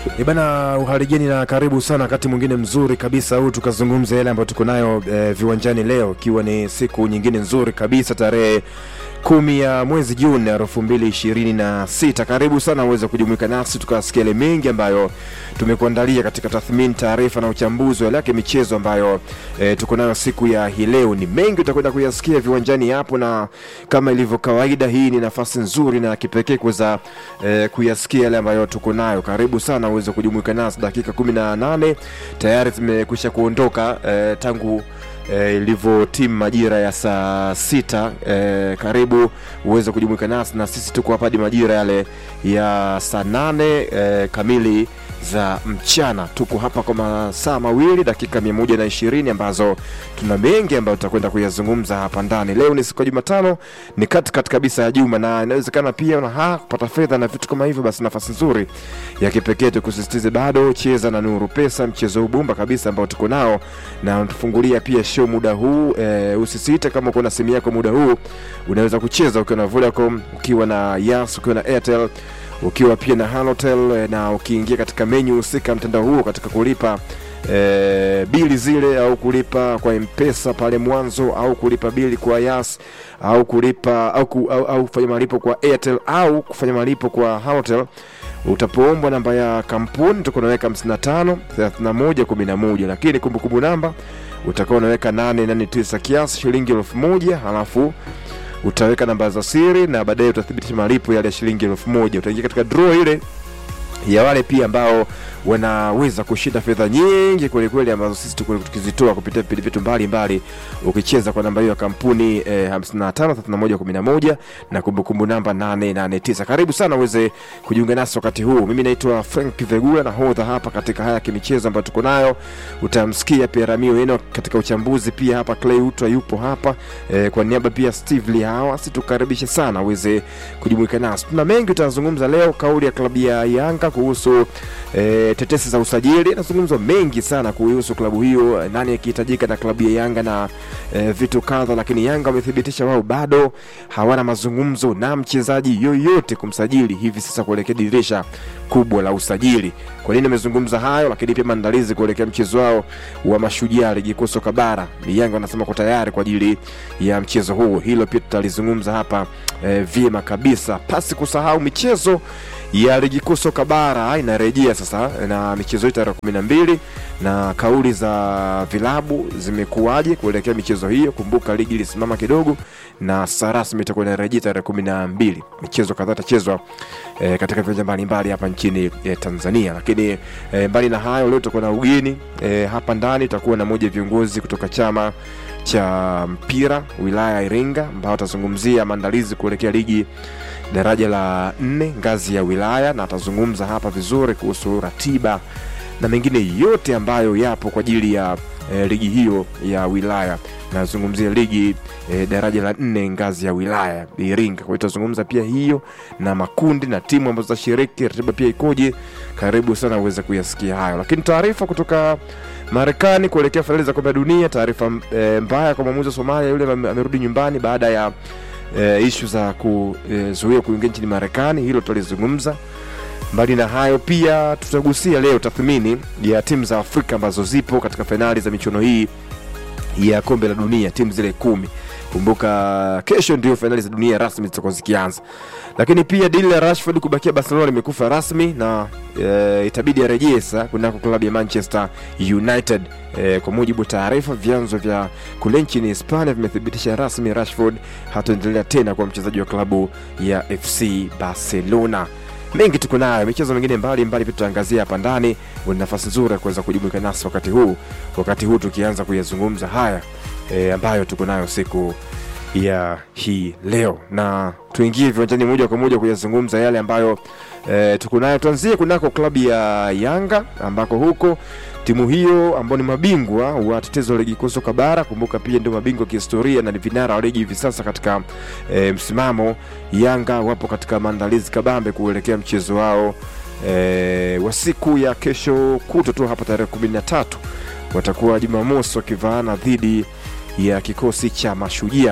E bana, uhaligeni na karibu sana wakati mwingine mzuri kabisa huu, tukazungumza yale ambayo tuko nayo e, viwanjani leo, ikiwa ni siku nyingine nzuri kabisa tarehe kumi ya mwezi Juni elfu mbili ishirini na sita. Karibu sana uweze kujumuika nasi tukasikia yale mengi ambayo tumekuandalia katika tathmini, taarifa na uchambuzi wa yake michezo ambayo e, tuko nayo siku ya hii leo. Ni mengi utakwenda kuyasikia viwanjani hapo, na kama ilivyo kawaida, hii ni nafasi nzuri na kipekee kuweza e, kuyasikia yale ambayo tuko nayo. Karibu sana uweze kujumuika nasi, dakika kumi na nane tayari zimekwisha kuondoka e, tangu e, ilivyo timu majira ya saa sita e, karibu uweze kujumuika nasi na sisi tuko hapa hadi majira yale ya saa nane e, kamili za mchana. Tuko hapa kwa masaa mawili dakika mia moja na ishirini ambazo tuna mengi ambayo tutakwenda kuyazungumza hapa ndani. Leo ni siku ya Jumatano, ni katikati kabisa ya juma, na inawezekana pia una ha kupata fedha na vitu kama hivyo, basi nafasi nzuri ya kipekee tukusisitize bado cheza na Nuru Pesa, mchezo ubumba kabisa ambao tuko nao na tufungulia pia show muda huu e, usisite kama uko na simu yako muda huu unaweza kucheza ukiwa na Vodacom, ukiwa na Yas, ukiwa na Airtel ukiwa pia na Halotel na ukiingia katika menyu husika mtandao huo katika kulipa e, bili zile au kulipa kwa mpesa pale mwanzo au kulipa bili kwa Yas au kulipa au, ku, au, au kufanya malipo kwa Airtel au kufanya malipo kwa Halotel utapoombwa namba ya kampuni utakuwa unaweka 55 31 11, lakini kumbukumbu namba utakuwa unaweka 889 kiasi shilingi elfu moja halafu utaweka namba za siri na baadaye utathibitisha malipo yale ya shilingi elfu moja utaingia katika draw ile ya wale pia ambao wanaweza kushinda fedha nyingi kwelikweli ambazo sisi tuko tukizitoa kupitia vipindi vyetu mbalimbali ukicheza kwa namba hiyo ya kampuni eh, 553111 na kumbukumbu namba 889 karibu sana uweze kujiunga nasi wakati huu mimi naitwa frank vegula na hodha hapa katika haya kimichezo ambayo tuko nayo utamsikia pia ramio eno katika uchambuzi pia hapa clay utwa yupo hapa eh, kwa niaba pia steve lihawa situkaribishe sana uweze kujumuika nasi tuna mengi utazungumza leo kauli ya klabu ya yanga kuhusu eh, tetesi za usajili nazungumzwa mengi sana kuhusu klabu hiyo nani akihitajika na klabu ya yanga na e, vitu kadha lakini yanga wamethibitisha wao bado hawana mazungumzo na mchezaji yoyote kumsajili hivi sasa kuelekea dirisha kubwa la usajili kwa nini amezungumza hayo lakini pia maandalizi kuelekea mchezo wao wa mashujaa ligi kuu soka bara yanga wanasema ko tayari kwa ajili ya mchezo huo hilo pia tutalizungumza hapa e, vyema kabisa pasi kusahau michezo ya ligi kuu soka bara inarejea sasa na michezo hii tarehe kumi na mbili na kauli za vilabu zimekuwaje kuelekea michezo hiyo kumbuka ligi ilisimama kidogo na sasa rasmi itakuwa inarejea tarehe kumi na mbili michezo kadhaa itachezwa e, katika viwanja mbalimbali hapa nchini e, tanzania lakini e, mbali na hayo leo tutakuwa na ugeni e, hapa ndani tutakuwa na moja viongozi kutoka chama cha mpira wilaya ya iringa ambao atazungumzia maandalizi kuelekea ligi daraja la nne ngazi ya wilaya na atazungumza hapa vizuri kuhusu ratiba na mengine yote ambayo yapo kwa ajili ya e, ligi hiyo ya wilaya nazungumzia ligi e, daraja la nne ngazi ya wilaya iringa kwa hiyo tutazungumza pia hiyo na makundi na timu ambazo zitashiriki ratiba pia ikoje karibu sana uweze kuyasikia hayo lakini taarifa kutoka marekani kuelekea fainali za kombe la dunia taarifa e, mbaya kwa mwamuzi wa somalia yule amerudi nyumbani baada ya e, ishu za kuzuia e, kuingia nchini marekani hilo tutalizungumza mbali na hayo pia tutagusia leo tathmini ya timu za afrika ambazo zipo katika fainali za michuano hii ya kombe la dunia timu zile kumi kumbuka kesho ndio fainali za dunia rasmi zitakuwa zikianza lakini pia dili la rashford kubakia barcelona limekufa rasmi na e, itabidi arejee sasa kunako klabu ya manchester united e, kwa mujibu wa taarifa vyanzo vya kule nchini hispania vimethibitisha rasmi rashford hataendelea tena kwa mchezaji wa klabu ya fc barcelona mengi tuko nayo michezo mingine mbalimbali pia tutaangazia hapa ndani una nafasi nzuri ya kuweza kujumuika nasi wakati huu wakati huu tukianza kuyazungumza haya e, ambayo tuko nayo siku ya hii leo na tuingie viwanjani moja kwa moja kuyazungumza yale ambayo e, tuko nayo tuanzie kunako klabu ya yanga ambako huko timu hiyo ambao ni mabingwa watetezi wa ligi kuu soka bara kumbuka pia ndio mabingwa kihistoria na ni vinara wa ligi hivi sasa katika e, msimamo yanga wapo katika maandalizi kabambe kuelekea mchezo wao e, wa siku ya kesho kuto tu hapa tarehe kumi na tatu watakuwa jumamosi wakivaana dhidi ya kikosi cha mashujaa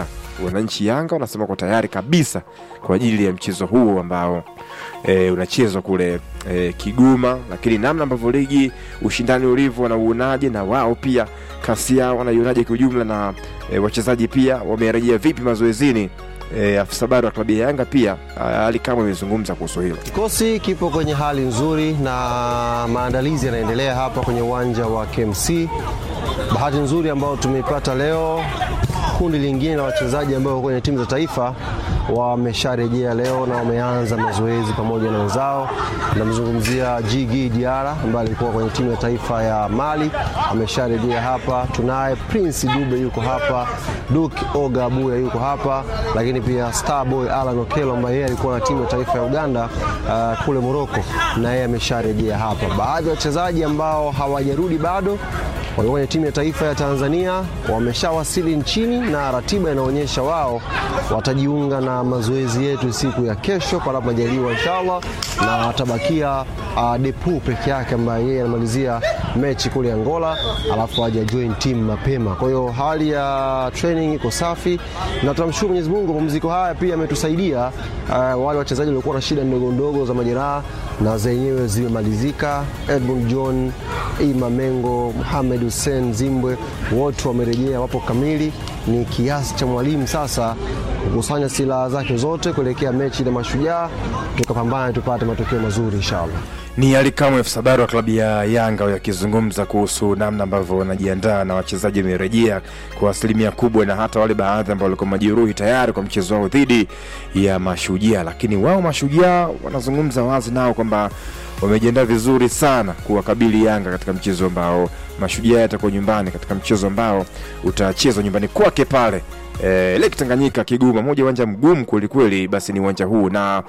wananchi Yanga wanasema kwa tayari kabisa kwa ajili ya mchezo huo ambao e, unachezwa kule e, Kigoma, lakini namna ambavyo ligi ushindani ulivyo wanauonaje, na wao pia kasi yao wanaionaje kiujumla, na e, wachezaji pia wamerejea vipi mazoezini? E, afisa habari wa klabu ya Yanga pia Ali Kamwe amezungumza kuhusu hilo. Kikosi kipo kwenye hali nzuri na maandalizi yanaendelea hapa kwenye uwanja wa KMC. Bahati nzuri ambayo tumeipata leo, kundi lingine la wachezaji ambao kwenye timu za taifa wamesharejea leo na wameanza mazoezi pamoja na wenzao. Namzungumzia Jigi Diara ambaye alikuwa kwenye timu ya taifa ya Mali, amesharejea hapa. Tunaye Prince Dube yuko hapa, Duke Oga Abuya yuko hapa, lakini pia Starboy Alan Okello ambaye yeye alikuwa na timu ya taifa ya Uganda uh, kule Morocco, na yeye amesharejea hapa. Baadhi ya wachezaji ambao hawajarudi bado walikuwa kwenye timu ya taifa ya Tanzania wameshawasili nchini na ratiba inaonyesha wao watajiunga na mazoezi yetu siku ya kesho panapo majaliwa inshallah, na atabakia uh, Depu peke yake ambaye yeye anamalizia mechi kule Angola, alafu aje join team mapema. Kwa hiyo hali ya training iko safi na tunamshukuru Mwenyezi Mungu, mapumziko haya pia yametusaidia uh, wale wachezaji waliokuwa na shida ndogo ndogo za majeraha na zenyewe zimemalizika. Edmund John, Ima Mengo, Mohamed Hussein Zimbwe wote wamerejea, wapo kamili. Ni kiasi cha mwalimu sasa kukusanya silaha zake zote kuelekea mechi na Mashujaa, tukapambana tupate matokeo mazuri inshallah. Ni Ali Kamwe, afisa habari wa klabu ya Yanga yakizungumza kuhusu namna ambavyo wanajiandaa na wachezaji wamerejea kwa asilimia kubwa, na hata wale baadhi ambao walikuwa majeruhi tayari kwa mchezo wao dhidi ya Mashujaa. Lakini wao Mashujaa wanazungumza wazi nao kwamba wamejiandaa vizuri sana kuwakabili Yanga katika mchezo ambao Mashujaa yatakuwa nyumbani, katika mchezo ambao utachezwa nyumbani kwake pale E, Lake Tanganyika Kigoma, moja uwanja mgumu kwelikweli, basi ni uwanja huu na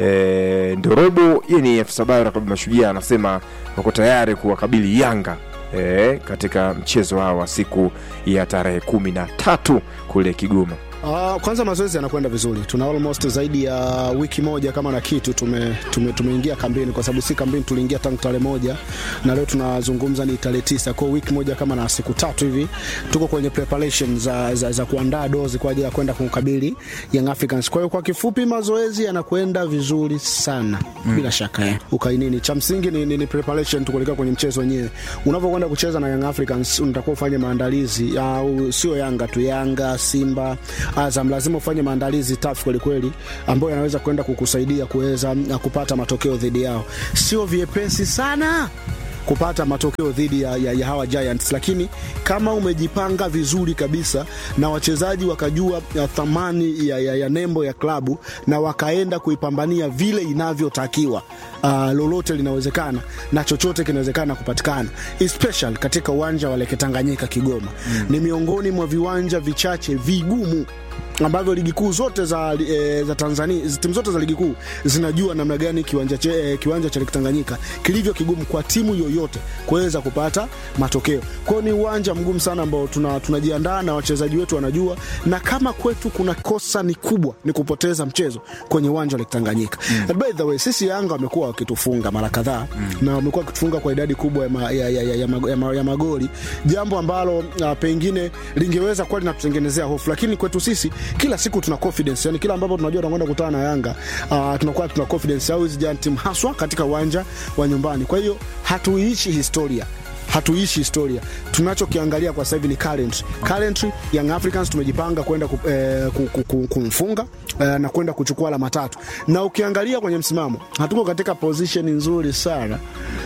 e, Ndorobo yeye ni afisa habari wa klabu Mashujaa anasema wako tayari kuwakabili Yanga e, katika mchezo wao wa siku ya tarehe kumi na tatu kule Kigoma. Uh, kwanza mazoezi yanakwenda vizuri, tuna almost zaidi ya wiki moja kama na kitu tume, tume, tumeingia kambini, kwa sababu si kambini tuliingia tangu tarehe moja na leo tunazungumza ni tarehe tisa. Kwa wiki moja kama na siku tatu hivi tuko kwenye preparation za, za, za kuandaa dozi kwa ajili ya kwenda kumkabili Young Africans. Kwa hiyo kwa kifupi mazoezi yanakwenda vizuri sana mm. bila shaka eh. Ukainini cha msingi ni, ni, ni preparation tu kuelekea kwenye mchezo wenyewe. Unavyokwenda kucheza na Young Africans unatakiwa ufanye maandalizi au sio Yanga tu, Yanga, Simba Azam lazima ufanye maandalizi tafu kweli kweli, ambayo yanaweza kwenda kukusaidia kuweza kupata matokeo dhidi yao. Sio vyepesi sana kupata matokeo dhidi ya, ya, ya hawa Giants, lakini kama umejipanga vizuri kabisa na wachezaji wakajua ya thamani ya, ya, ya nembo ya klabu na wakaenda kuipambania vile inavyotakiwa, uh, lolote linawezekana na chochote kinawezekana kupatikana, especially katika uwanja wa Lake Tanganyika Kigoma. Mm. Ni miongoni mwa viwanja vichache vigumu ambavyo ligi kuu zote za, e, za Tanzania timu zote za ligi kuu zinajua namna gani kiwanja, che, e, kiwanja cha Lake Tanganyika kilivyo kigumu kwa timu yoyote kuweza kupata matokeo. Kwao ni uwanja mgumu sana ambao tunajiandaa tuna na wachezaji wetu wanajua, na kama kwetu kuna kosa ni kubwa ni kupoteza mchezo kwenye uwanja wa Lake Tanganyika. Mm. By the way, sisi Yanga wamekuwa wakitufunga mara kadhaa mm. na wamekuwa wakitufunga kwa idadi kubwa ya, ma, ya, ya, ya, ya, ya, ya magoli, jambo ambalo uh, pengine lingeweza kuwa linatutengenezea hofu, lakini kwetu sisi kila siku tuna confidence yani, kila ambapo tunajua tunakwenda kukutana na Yanga uh, tunakuwa tuna confidence au hizi giant team haswa katika uwanja wa nyumbani. Kwa hiyo hatuiishi historia hatuishi historia. Tunachokiangalia kwa sasa hivi ni current. Currently Young Africans tumejipanga kwenda ku, eh, kumfunga eh, na kwenda kuchukua alama tatu, na ukiangalia kwenye msimamo hatuko katika position nzuri sana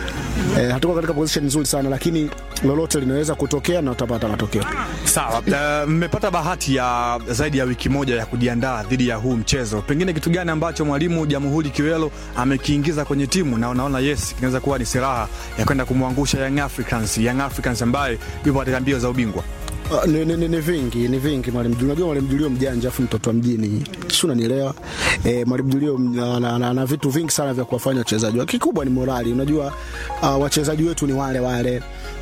eh, hatuko katika position nzuri sana lakini lolote linaweza kutokea na utapata matokeo. Sawa, mmepata uh, bahati ya zaidi ya wiki moja ya kujiandaa dhidi ya huu mchezo. Pengine kitu gani ambacho mwalimu Jamhuri Kiwelo amekiingiza kwenye timu na unaona yes kinaweza kuwa ni silaha ya kwenda kumwangusha Young Africans, Young Africans ambaye yupo katika mbio za ubingwa? Uh, ni, ni, ni, ni vingi ni vingi mwalimu Julio. Unajua mwalimu Julio mjanja, afu mtoto wa mjini, si unanielewa? Eh, mwalimu Julio ana vitu vingi sana vya kuwafanya wachezaji. Kikubwa ni morali. Unajua uh, wachezaji wetu ni wale wale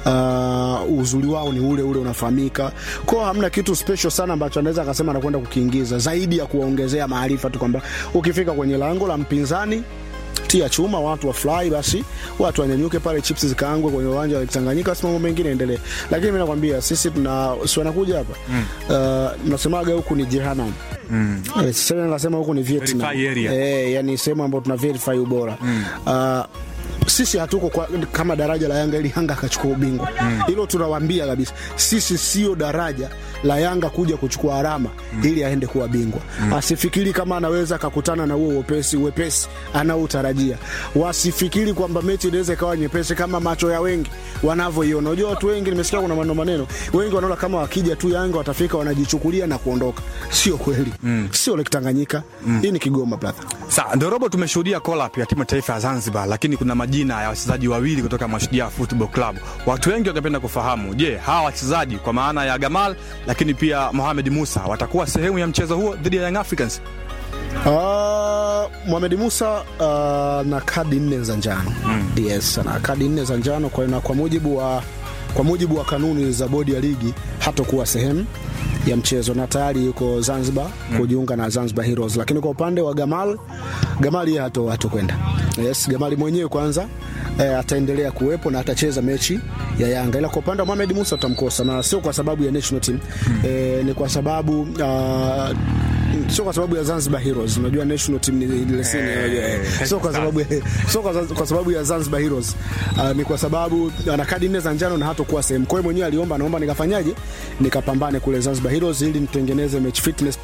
uh, uzuri wao ni ule ule unafahamika, kwao hamna kitu special sana ambacho anaweza akasema anakwenda kukiingiza zaidi ya kuwaongezea maarifa tu kwamba ukifika kwenye lango la mpinzani tia chuma, watu wafurahi, basi watu wanyanyuke pale, chips zikaangwe kwenye uwanja wa Tanganyika, basi mambo mengine endelee. Lakini mimi nakwambia sisi tuna si wanakuja hapa uh, nasemaga huku ni jehanamu Mm. Eh, sasa nasema huku ni Vietnam. Verify area. Eh, yani sehemu ambayo tuna verify ubora. Uh, sisi hatuko kwa, kama daraja la Yanga ili Yanga akachukua ubingwa hilo tunawaambia kabisa, sisi sio daraja la Yanga kuja kuchukua alama ili aende kuwa bingwa. Asifikiri kama anaweza akakutana na huo uwepesi uwepesi anaotarajia. Wasifikiri kwamba mechi inaweza ikawa nyepesi kama macho ya wengi wanavyoiona. Unajua watu wengi, nimesikia kuna maneno maneno, wengi wanaona kama wakija tu Yanga watafika wanajichukulia na kuondoka. Sio kweli, sio Lake Tanganyika. Hii ni Kigoma brother. Sa ndio robo, tumeshuhudia collab ya timu ya taifa ya Zanzibar, lakini kuna majina ya wachezaji wawili kutoka Mashujaa Football Club. Watu wengi wangependa kufahamu, je, hawa wachezaji kwa maana ya Gamal lakini pia Mohamed Musa watakuwa sehemu ya mchezo huo dhidi ya Young Africans? Uh, Mohamed Musa uh, na kadi nne za njano yes, na kadi nne za njano kwa, na kwa mujibu wa kwa mujibu wa kanuni za bodi ya ligi hatakuwa sehemu ya mchezo na tayari yuko Zanzibar kujiunga na Zanzibar Heroes, lakini kwa upande wa Gamal Gamal yeye hato hatokwenda. Yes, Gamali mwenyewe kwanza eh, ataendelea kuwepo na atacheza mechi ya Yanga, ila kwa upande wa Mohamed Musa utamkosa, na sio kwa sababu ya national team eh, ni kwa sababu uh, sio kwa sababu ya Zanzibar Heroes. Unajua national team ni ile sini, unajua, eh, sio kwa sababu sio kwa, kwa sababu ya Zanzibar Heroes uh, ni kwa sababu ana kadi nne za njano na hatakuwa sehemu. Kwa hiyo mwenyewe aliomba, naomba nikafanyaje, nikapambane kule Zanzibar Heroes ili nitengeneze match fitness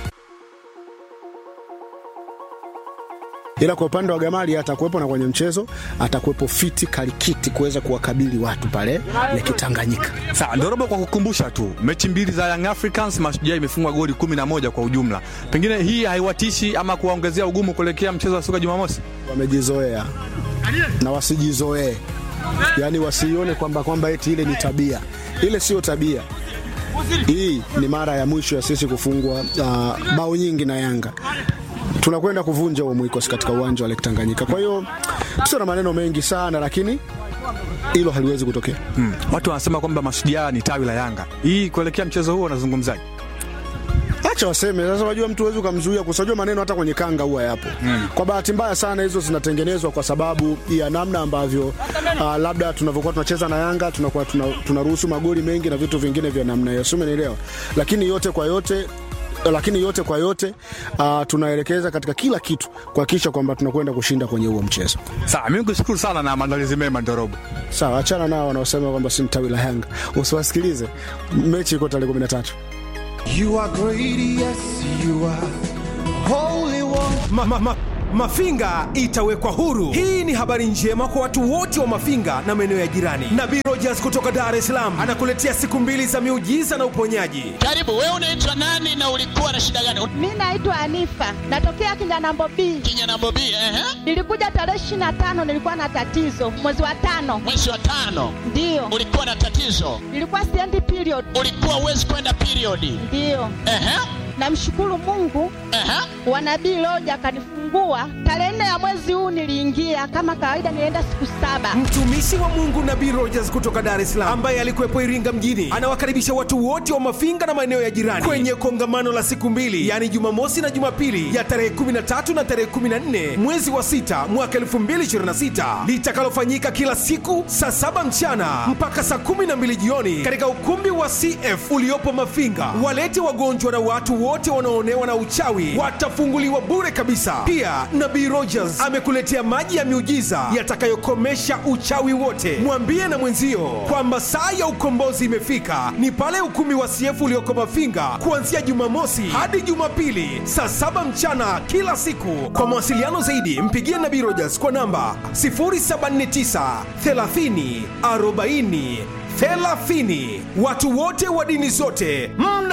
ila kwa upande wa Gamali atakuwepo na kwenye mchezo atakuwepo fiti kalikiti kuweza kuwakabili watu pale Lake Tanganyika. Sawa, ndio robo, kwa kukumbusha tu mechi mbili za Young Africans, Mashujaa imefungwa goli 11 kwa ujumla. Pengine hii haiwatishi ama kuwaongezea ugumu kuelekea mchezo wa soka Jumamosi? Wamejizoea na wasijizoee, yaani wasione kwamba kwamba eti ile ni tabia. Ile sio tabia. Hii ni mara ya mwisho ya sisi kufungwa uh, bao nyingi na Yanga tunakwenda kuvunja huo mwikosi katika uwanja wa Lake Tanganyika. Kwa hiyo sio na maneno mengi sana, lakini hilo haliwezi kutokea. Hmm. Watu wanasema kwamba Mashujaa ni tawi la Yanga. Hii kuelekea mchezo huo unazungumzaje? Acha waseme sasa. Unajua mtu huwezi ukamzuia kusajua maneno, hata kwenye kanga huwa yapo. Mm. Kwa bahati mbaya sana hizo zinatengenezwa kwa sababu ya namna ambavyo uh, labda tunavyokuwa tunacheza na Yanga tunakuwa tunaruhusu tuna magoli mengi na vitu vingine vya namna hiyo, sio? Umenielewa? Lakini yote kwa yote lakini yote kwa yote uh, tunaelekeza katika kila kitu kuhakikisha kwamba tunakwenda kushinda kwenye huo mchezo. Sawa, mimi nikushukuru sana na maandalizi mema Ndorobo. Sawa, achana nao wanaosema kwamba si tawi la Yanga, usiwasikilize. Mechi iko tarehe 13. You are great, yes, you are holy one. Ma, ma, ma. Mafinga itawekwa huru. Hii ni habari njema kwa watu wote wa Mafinga na maeneo ya jirani. Nabii Rogers kutoka Dar es Salaam anakuletea siku mbili za miujiza na uponyaji. Karibu. Wewe unaitwa nani na ulikuwa na shida gani? Mi naitwa Anifa, natokea Kinyanambo B. Kinyanambo B, ehe. Nilikuja tarehe ishirini na tano, nilikuwa na tatizo mwezi wa tano. Mwezi wa tano Ndiyo, ulikuwa na tatizo, nilikuwa siendi period. ulikuwa uwezi kwenda periodi. Ndiyo, Ehe, namshukuru Mungu ehe. wa nabii Loja akanifungua tarehe nne ya mwezi huu. Niliingia kama kawaida, nilienda siku saba. Mtumishi wa Mungu Nabii Rogers kutoka Dar es Salaam ambaye alikuwepo Iringa mjini anawakaribisha watu wote wa Mafinga na maeneo ya jirani kwenye kongamano la siku mbili, yaani Jumamosi na Jumapili ya tarehe 13 na tarehe 14 mwezi wa sita mwaka 2026 litakalofanyika kila siku saa saba mchana mpaka saa 12 jioni katika ukumbi wa CF uliopo Mafinga. Walete wagonjwa na watu wote wanaoonewa na uchawi watafunguliwa bure kabisa. Pia Nabii Rogers amekuletea maji ya miujiza yatakayokomesha uchawi wote. Mwambie na mwenzio kwamba saa ya ukombozi imefika, ni pale ukumbi wa CF ulioko Mafinga kuanzia Jumamosi hadi Jumapili saa saba mchana kila siku. Kwa mawasiliano zaidi, mpigie Nabii Rogers kwa namba 079 30 40 30. Watu wote wa dini zote mna